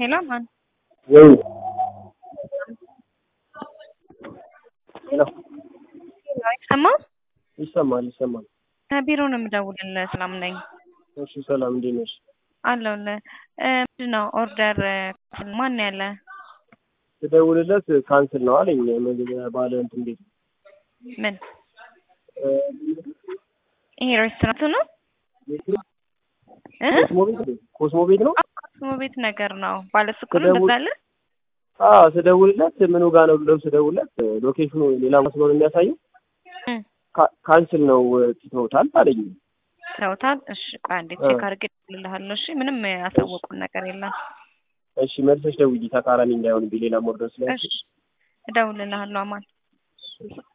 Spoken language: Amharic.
ሄሎ ማን ወይ ሄሎ አይሰማም? ይሰማል ይሰማል። ከቢሮ ነው የምደውልልህ። ሰላም ነኝ እሺ ሰላም እንዴት ነሽ? አለሁልህ። እ ምንድን ነው ኦርደር ማን ነው ያለ? ስደውልለት ካንስል ነው አለኝ። ምግብ ባለ እንትን ቤት ምን እ ይሄ ሬስቶራንቱ ነው እ ኮስሞ ቤት ነው? ኮስሞ ቤት ነው። ኮስሞ ቤት ነገር ነው ባለሱቅ ነው ስደውል- እንደዛ አለ? አዎ ስደውልለት ምኑ ጋር ነው ብለው ስደውልለት ሎኬሽኑ ሌላ መስሎ ነው የሚያሳየው። እ ካ- ካንስል ነው ትተውታል አለኝ። ተውታል። እሺ ቆይ አንዴ እ። ቼክ አድርጌ እደውልልሃለሁ። እሺ ምንም ያሳወቁን ነገር የለም። እሺ መልሰሽ ደውዪ ተቃራኒ እንዳይሆንብኝ ሌላ ሞርደር ስለ እሺ እደውልልሃለሁ አማን